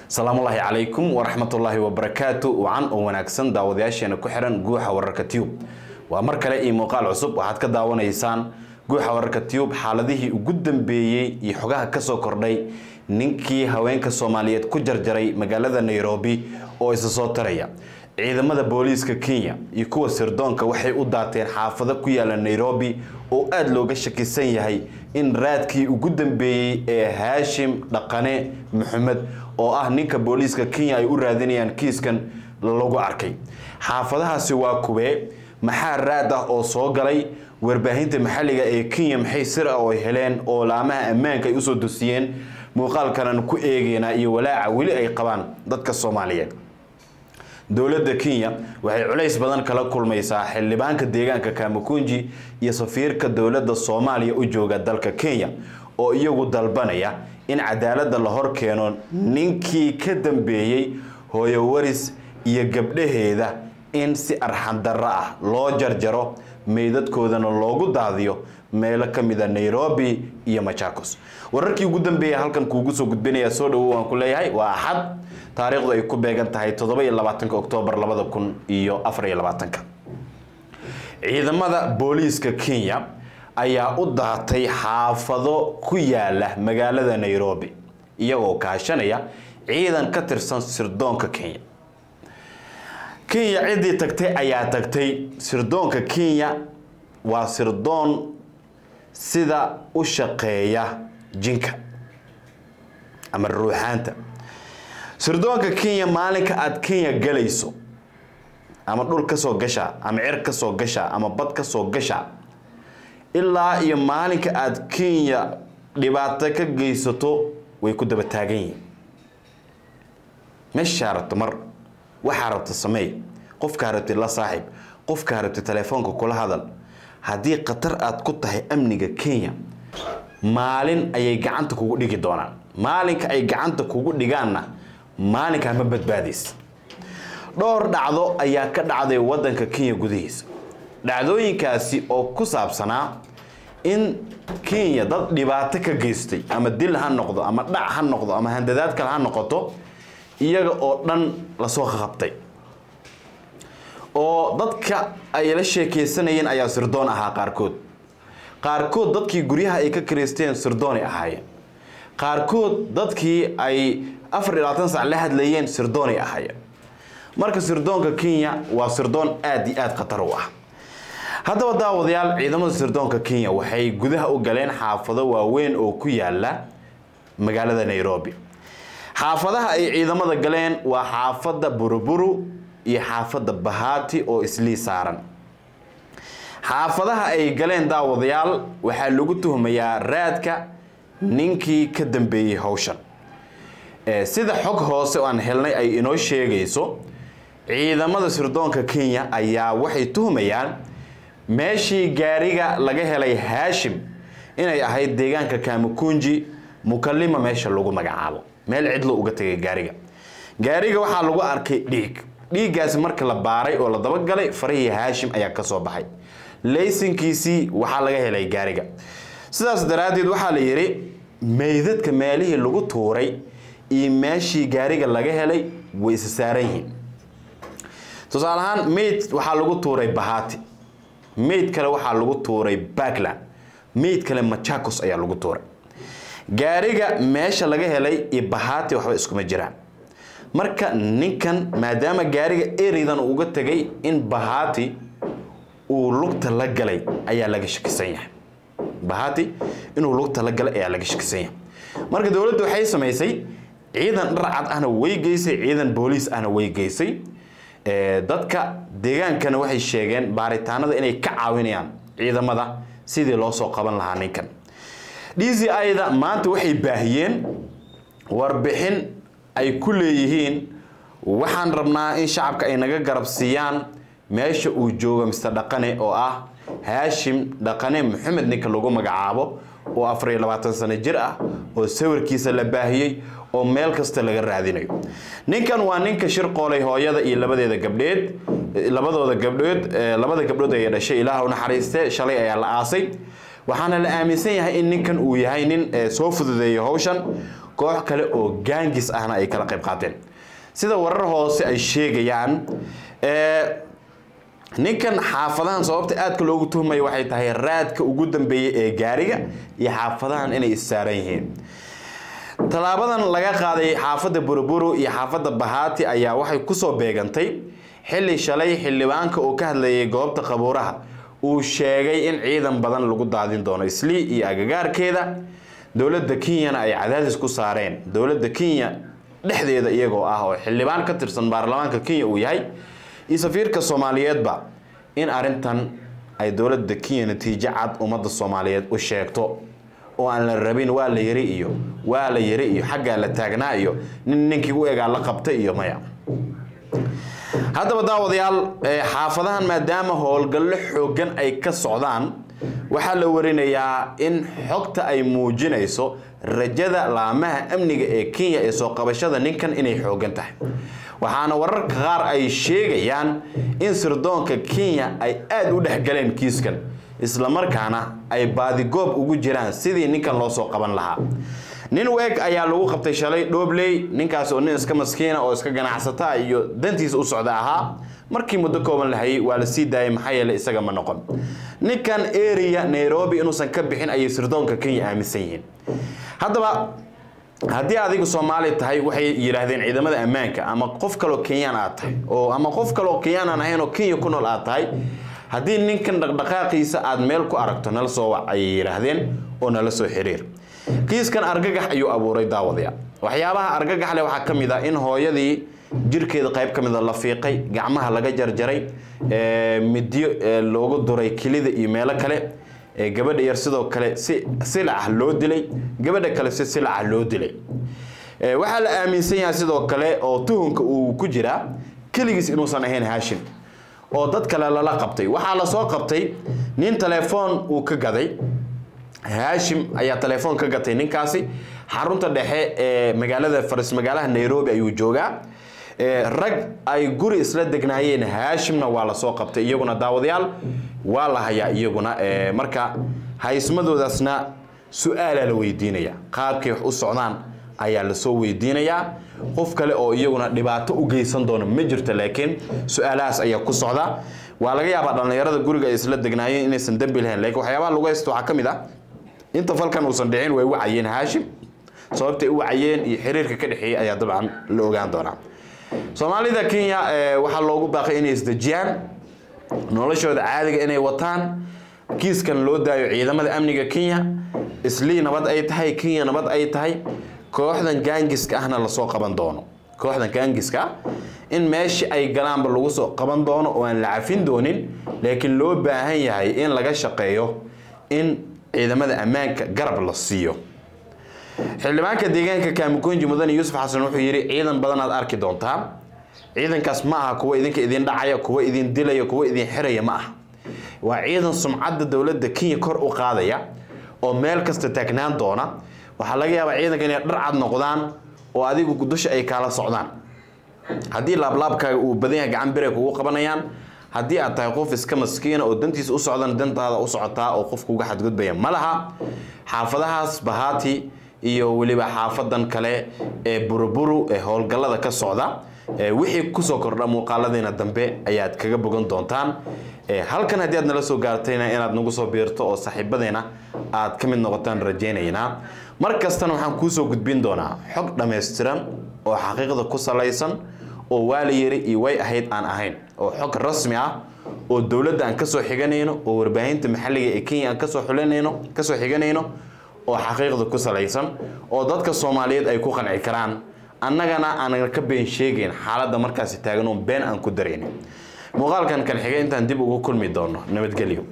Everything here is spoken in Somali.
salaamullaahi calaykum waraxmatullaahi wabarakaatu wacan oo wanaagsan daawadayaasheena ku xihan guuxa wararka tube waa mar kale iyo muuqaal cusub waxaad ka daawanaysaan guuxa wararka tube xaaladihii ugu dambeeyey iyo xogaha kasoo kordhay ninkii haweenka soomaaliyeed ku jarjaray magaalada nairobi oo isa soo taraya ciidamada booliiska kenya iyo kuwa sirdoonka waxay u daateen xaafado ku yaala nairobi oo aada looga shakisan yahay in raadkii ugu dambeeyey ee haashim dhaqane maxamed oo ah ninka booliiska kenya ay u raadinayaan kiiskan lagu arkay xaafadahaasi waa kuwee maxaa raad ah oo soo galay warbaahinta maxalliga ee kenya maxay sir ah oo heleen oo laamaha ammaanka ay usoo dusiyeen muuqaalkanan ku eegeynaa iyo walaaca weli ay qabaan dadka soomaaliyeed dowladda kenya waxay culays badan kala kulmaysaa xildhibaanka deegaanka kamakunji iyo safiirka dowladda soomaaliya u jooga dalka kenya oo iyagu dalbanaya in cadaaladda la hor keeno ninkii ka dambeeyey hooyo waris iyo gabdhaheeda in si arxandarro ah loo jarjaro meydadkoodana loogu daadiyo meelo ka mid a nairobi iyo machakos wararkii ugu dambeeya halkan kuugu soo gudbinaya soo dhawow waan ku leeyahay waa axad taariikhdu ay ku beegan tahay toddoba iyo labaatanka oktoobar labada kun iyo afar iyo labaatanka ciidamada booliiska kenya ayaa u daatay xaafado ku yaala magaalada nairobi iyagoo kaashanaya ciidan ka tirsan sirdoonka kenya kenya ciddii tagtay ayaa tagtay sirdoonka kenya waa sirdoon sida u shaqeeya jinka ama ruuxaanta sirdoonka kenya maalinka aada kenya galayso ama dhul ka soo gasha ama cer ka soo gasha ama bad ka soo gasha ilaa iyo maalinka aada kenya dhibaato ka geysato way ku daba taagan yihiin meeshaa rabto mar waxaa rabta sameey qofkaa rabti la saaxiib qofkaa rabti telefoonka kula hadal haddii khatar aada ku tahay amniga kenya maalin ayay gacanta kugu dhigi doonaan maalinka ay gacanta kugu dhigaanna maalinkaa ma badbaadaysa dhowr dhacdo ayaa ka dhacday wadanka kenya gudihiisa dhacdooyinkaasi oo ku saabsanaa in kenya dad dhibaato ka geystay ama dil ha noqdo ama dhac ha noqdo ama handadaad kale ha noqoto iyaga oo dhan lasoo qabtay oo dadka ay la sheekeysanayeen ayaa sirdoon ahaa qaarkood qaarkood dadkii guryaha ay ka karaysteen sirdoonay ahaayeen qaarkood dadkii ay afar iyo labaatan sac la hadlayeen sirdoonay ahaayeen marka sirdoonka kenya waa sirdoon aada iyo aada khatar u ah haddaba daawadayaal ciidamada sirdoonka kenya waxay gudaha u galeen xaafado waaweyn oo ku yaala magaalada nairobi xaafadaha ay ciidamada galeen waa xaafadda buruburu iyo xaafadda bahati oo islii saaran xaafadaha ay galeen daawadayaal waxaa lagu tuhmayaa raadka ninkii ka dambeeyey howshan sida xog hoose oo aan helnay ay inoo sheegayso ciidamada sirdoonka kenya ayaa waxay tuhmayaan meeshii gaariga laga helay haashim inay ahayd deegaanka kamakunji mukalima meesha lagu magacaabo meel cidlo uga tegay gaariga gaariga waxaa lagu arkay dhiig dhiiggaasi marka la baaray oo la dabagalay farihii haashim ayaa kasoo baxay laysankiisii waxaa laga helay gaariga sidaas daraaddeed waxaa la yidhi meydadka meelihii lagu tuuray iyo meeshii gaariga laga helay way isa saaran yihiin tusaale ahaan meyd waxaa lagu tuuray bahati meyd kale waxaa lagu tuuray backland meyd kale machakos ayaa lagu tuuray gaariga meesha laga helay iyo bahati waxba iskuma jiraan marka ninkan maadaama gaariga ereydan uga tegay in bahati uu lugta la galay ayaa laga shakisan yahay bahati inuu lugta la galay ayaa laga shakisan yahay marka dowladda waxay samaysay ciidan dharcad ahna way geysay ciidan booliis ahna way geysay dadka deegaankana waxay sheegeen baaritaanada inay ka caawinayaan ciidamada sidii loo soo qaban lahaa ninkan d c ida maanta waxay baahiyeen warbixin ay ku leeyihiin waxaan rabnaa in shacabka ay naga garab siiyaan meesha uu joogo mister dhaqane oo ah haashim dhaqane maxamed ninka lagu magacaabo oo afar iyo labaatan sano jir ah oo sawirkiisa la baahiyey oo meel kasta laga raadinayo ninkan waa ninka shir qoolay hooyada iyo labadeeda gabdheed labadooda gabdhood labada gabdhood ay dhashay ilaah u naxariiste shalay ayaa la aasay waxaana la aaminsan yahay in ninkan uu yahay nin soo fududeeya howshan koox kale oo gaangis ahna ay kala qayb qaateen sida warar hoose ay sheegayaan ninkan xaafadahan sababta aadka loogu tuhmaya waxay tahay raadka ugu dambeeyay ee gaariga iyo xaafadahan inay issaaran yihiin tallaabadan laga qaaday xaafadda buruburu iyo xaafadda bahaati ayaa waxay kusoo beegantay xilli shalay xildhibaanka uu ka hadlayay goobta qabuuraha uu sheegay in ciidan badan lagu daadin doono islii iyo agagaarkeeda dowladda kenyana ay cadaadis ku saareen dowladda kenya dhexdeeda iyagoo ah oo xildhibaan ka tirsan baarlamaanka kenya uu yahay iyo safiirka soomaaliyeedba in arintan ay dowladda kenya natiijo cad ummadda soomaaliyeed u sheegto oo aan la rabin waa la yari iyo waa la yari iyo xaggaa la taagnaa iyo nin ninkii u egaa la qabta iyo maya haddaba daawadayaal xaafadahan maadaama howlgallo xoogan ay ka socdaan waxaa la warinayaa in xogta ay muujinayso rajada laamaha amniga ee kenya ee soo qabashada ninkan inay xoogan tahay waxaana wararka qaar ay sheegayaan in sirdoonka kenya ay aada u dhexgaleen kiiskan islamarkaana ay baadigoob ugu jiraan sidii ninkan loo soo qaban lahaa nin weeg ayaa lagu qabtay shalay dhobley ninkaas oo nin iska maskiina oo iska ganacsata iyo dantiisa u socda ahaa markii muddo kooban la hayay waa la sii daayay maxaa yeele isaga ma noqon ninkan area nairobi inuusan ka bixin ayay sirdoonka kenya aaminsan yihiin haddaba haddii adigu soomaali tahay waxay yidhaahdeen ciidamada ammaanka ama qof kaloo kenyaan aad tahay oo ama qof kaloo kenyaan aan ahayn oo kenya ku nool aad tahay haddii ninkan dhaqdhaqaaqiisa aad meel ku aragto nala soo wac ayay yidhaahdeen oo nala soo xiriir kiiskan argagax ayuu abuuray daawadaya waxyaabaha argagax leh waxaa ka mid ah in hooyadii jirkeeda qayb ka mida la fiiqay gacmaha laga jarjaray midyo loogu duray kilida iyo meelo kale gabadha yar sidoo kale si silac loo dilay gabadha kale si silaca loo dilay waxaa la aaminsan yahay sidoo kale oo tuhunka uu ku jiraa keligiis inuusan ahayn haashim oo dad kale lala qabtay waxaa lasoo qabtay nin telefoon uu ka gaday haashim ayaa telefoon ka gatay ninkaasi xarunta dhexe ee magaalada faris magaalaha nairobi ayuu joogaa rag ay guri isla degnaayeen haashimna waa lasoo qabtay iyaguna daawadayaal waa la hayaa iyaguna marka haysmadoodaasna su-aalaa la weydiinaya qaabkay wax u socdaan ayaa lasoo weydiinayaa qof kale oo iyaguna dhibaato u geysan doona ma jirto laakiin su-aalahaas ayaa ku socda waa laga yaabaa dhallinyarada guriga ay isla degnaayeen inaysan dembi lahayn laakiin waxyaabaha lagu haysto waxaa ka mid ah inta falkan uusan dhicin way wacayeen haashim sababtay u wacayeen iyo xiriirka ka dhexeeyey ayaa dabcan la ogaan doonaa soomaalida kenya waxaa loogu baaqay inay isdejiyaan noloshooda caadiga inay wataan kiiskan loo daayo ciidamada amniga kenya islii nabad ay tahay kenya nabad ay tahay kooxdan gaangiska ahna lasoo qaban doono kooxdan gaangiska ah in meeshii ay galaanba lagu soo qaban doono oo aan la cafin doonin laakiin loo baahan yahay in laga shaqeeyo in ciidamada ammaanka garab la siiyo xildhibaanka deegaanka kaamukunji mudane yuusuf xasan wuxuu yidhi ciidan badan aad arki doontaa ciidankaas ma aha kuwa idinka idin dhacaya kuwa idin dilaya kuwa idin xiraya ma aha waa ciidan sumcadda dowladda kenya kor u qaadaya oo meel kasta taagnaan doona waxaa laga yaabaa ciidanka inay dhar cad noqdaan oo adigu dusha ay kaala socdaan haddii laablaabkaaga uu badan yahay gacan bire kugu qabanayaan haddii aad tahay qof iska maskiina oo dantiisa u socdan dantaada u socotaa oo qof kuga xadgudbaya ma laha xaafadahaas bahaati iyo weliba xaafadan kale ee buruburu ee howlgallada ka socda wixii kusoo kordha muuqaaladiina dambe ayaad kaga bogan doontaan halkan haddii aad nala soo gaartayna inaad nagu soo biirto oo saaxiibadeena aad ka mid noqotaan rajaynaynaa mar kastana waxaan kuusoo gudbin doonaa xog dhammaystiran oo xaqiiqda ku salaysan oo waa la yiri iyo way ahayd aan ahayn oo xog rasmi ah oo dowladda aan kasoo xiganayno oo warbaahinta maxalliga ee kenya aan kasoo xulinayno kasoo xiganayno oo xaqiiqda ku salaysan oo dadka soomaaliyeed ay ku qanci karaan annagana aanan ka been sheegayn xaaladda markaasi taagan oo been aan ku daraynin muuqaalkan kan xigay intaan dib ugu kulmi doono nabadgelyo